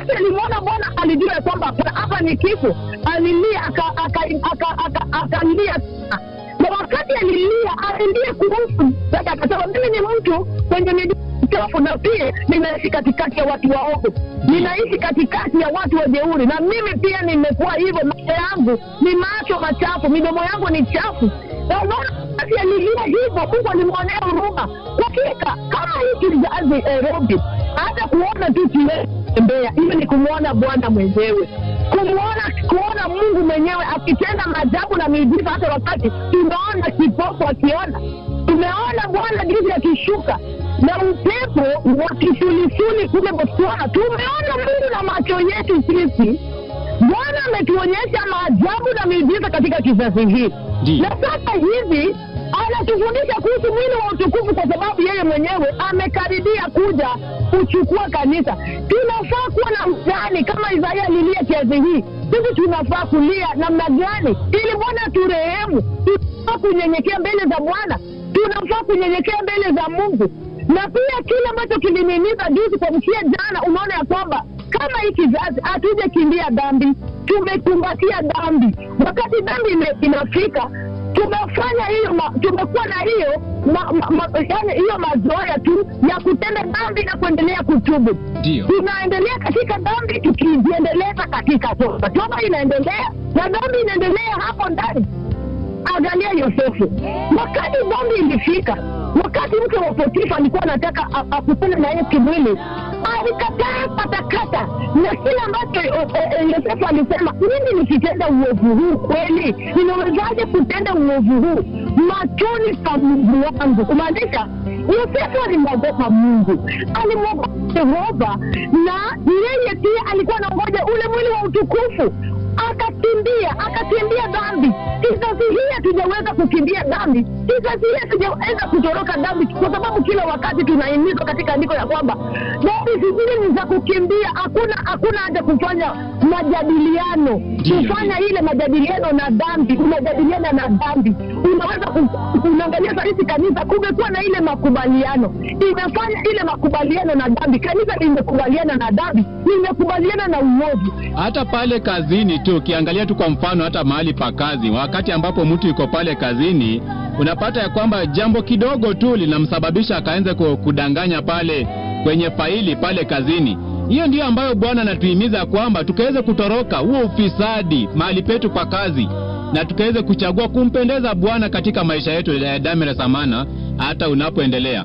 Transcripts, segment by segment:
wakati alimwona Bwana alijua ya kwamba hapana, hapa ni kifo. Alilia akalia aka, aka, aka, aka, akalia sana. na wakati alilia alilia kuhusu sasa, akasema mimi ni mtu kwenye miguu chafu na pia ninaishi katikati ya watu waovu, ninaishi katikati ya watu wajeuri, na mimi pia nimekuwa hivyo. Macho yangu ni macho machafu, midomo yangu ni chafu. Na unaona, wakati alilia hivyo, Mungu alimwonea huruma. Hakika kama hii kizazi eh, Robi, hata kuona tu kimetembea, hiyo ni kumwona Bwana mwenyewe kumwona kuona Mungu mwenyewe akitenda maajabu na miujiza, hata wakati tunaona kipofu akiona, tumeona Bwana jinsi akishuka na upepo wa kisulisuli kule Botswana. Tumeona Mungu na macho yetu sisi. Bwana ametuonyesha maajabu na miujiza katika kizazi hii, Ndiyo. na sasa hivi anatufundisha kuhusu mwili wa utukufu, kwa sababu yeye mwenyewe amekaribia kuja kuchukua kanisa. Tunafaa kuwa na mzani kama Isaya alilia kiazi hii, sisi tunafaa kulia namna gani ili Bwana turehemu? Tunafaa kunyenyekea mbele za Bwana, tunafaa kunyenyekea mbele za Mungu. Na pia kile ambacho kilinimiza juzi kwa mkia jana, unaona ya kwamba kama hii kizazi hatuje kimbia dhambi, tumekumbatia dhambi. Wakati dhambi ime- inafika tumefanya hiyo ma, tumekuwa na hiyo ma, ma, ma, yani hiyo mazoea tu ya kutenda dhambi na kuendelea kutubu. Ndio. Tunaendelea katika dhambi tukijiendeleza katika toba. Toba inaendelea na dhambi inaendelea hapo ndani. Angalia Yosefu, wakati dhambi ilifika, wakati mke wa Potifa alikuwa anataka a- akutane na yeye kimwili, alikataa katakata, na kile ambacho eh, eh, Yosefu alisema, mimi nikitenda uovu huu kweli, ninawezaje kutenda uovu huu machoni pa Mungu wangu? Kumaanisha Yosefu alimwogopa Mungu, alimwogopa Yehova, na yeye pia alikuwa anangoja ule mwili wa utukufu akakimbia akakimbia dhambi. Kizazi hii hatujaweza kukimbia dhambi, kizazi hii hatujaweza kutoroka dhambi, kwa sababu kila wakati tunahimizwa katika andiko ya kwamba dhambi zingine ni za kukimbia. Hakuna hakuna haja kufanya majadiliano, Ndiyo. kufanya ile majadiliano na dhambi, unajadiliana na dhambi. Unaweza ku- unaangalia sahizi kanisa, kumekuwa na ile makubaliano, imefanya ile makubaliano na dhambi. Kanisa limekubaliana na dhambi, limekubaliana na uovu hata pale kazini tu ukiangalia tu kwa mfano hata mahali pa kazi wakati ambapo mtu yuko pale kazini unapata ya kwamba jambo kidogo tu linamsababisha akaanza ku- kudanganya pale kwenye faili pale kazini hiyo ndiyo ambayo bwana anatuhimiza kwamba tukaweze kutoroka huo ufisadi mahali petu pa kazi na tukaweze kuchagua kumpendeza bwana katika maisha yetu ya damira samana hata unapoendelea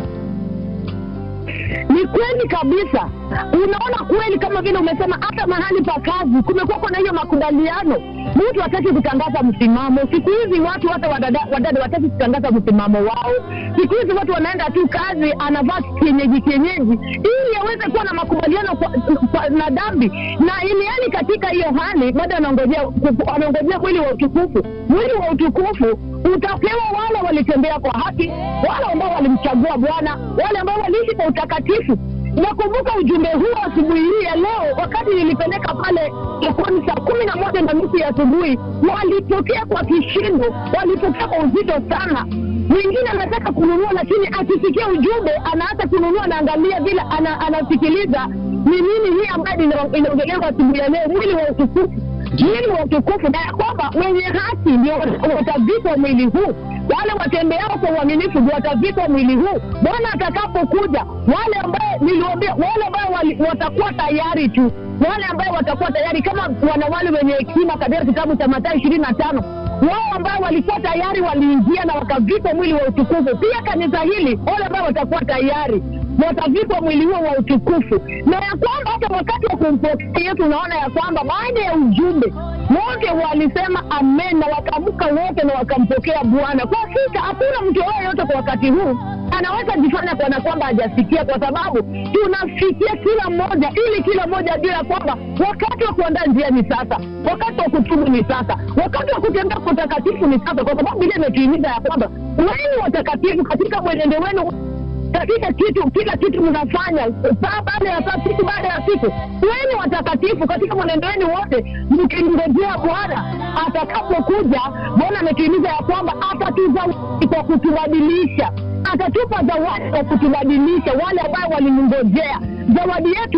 ni kweli kabisa. Unaona kweli, kama vile umesema, hata mahali pa kazi kumekuwa na hiyo makubaliano. Mtu hataki kutangaza msimamo siku hizi, watu hata wadada, wadada wataki kutangaza msimamo wao. Siku hizi watu wanaenda tu kazi, anavaa kienyeji kienyeji, ili aweze kuwa na makubaliano kwa, kwa, na dhambi, na ili yani katika hiyo hali bado anaongojea anaongojea mwili wa utukufu. Mwili wa utukufu utapewa wale walitembea kwa haki, wale ambao walimchagua Bwana, wale ambao waliishi kwa utakatifu. Nakumbuka ujumbe huu asubuhi hii ya leo, wakati nilipeleka pale sokoni saa kumi na moja na nusu ya asubuhi, walipokea kwa kishindo, walipokea kwa uzito sana. Mwingine anataka kununua, lakini akisikia ujumbe anaacha kununua, anaangalia vile ana, anasikiliza ni nini hii ambayo ina- inaongelewa asubuhi ya leo, mwili wa utukufu mwili wa utukufu, na ya kwamba wenye haki ndio watavikwa mwili huu, wale watembeao kwa uaminifu ndio watavikwa mwili huu. Bwana atakapokuja, wale ambaye niliwaambia, wale ambao wali- watakuwa tayari tu, wale ambao watakuwa tayari kama wanawali wenye hekima katika kitabu cha Mathayo ishirini na tano wao ambao walikuwa tayari waliingia na wakavikwa mwili wa utukufu. Pia kanisa hili, wale ambao watakuwa tayari watavikwa mwili huo wa utukufu, na ya kwamba hata wakati wa kumpokea Yesu unaona ya kwamba baada ya ujumbe wote walisema amen, na wakaamka wote na wakampokea Bwana. Kwa hakika hakuna mtu yoyote kwa wakati huu anaweza jifanya kana kwamba hajasikia, kwa sababu tunafikia kila mmoja, ili kila mmoja ajue ya kwamba wakati wa kuandaa njia ni sasa, wakati wa kutubu ni sasa, wakati wa kutembea kwa utakatifu ni sasa, kwa sababu ile imetuhimiza ya kwamba weni watakatifu katika mwenendo wenu katika kitu kila kitu mnafanya saa baada ya saa siku baada ya siku weni watakatifu katika mwenendo wenu wote mkimngojea bwana atakapokuja bwana ametuhimiza ya kwamba atatuzawadi kwa kutubadilisha atatupa zawadi kwa kutubadilisha wale ambao walimngojea zawadi yetu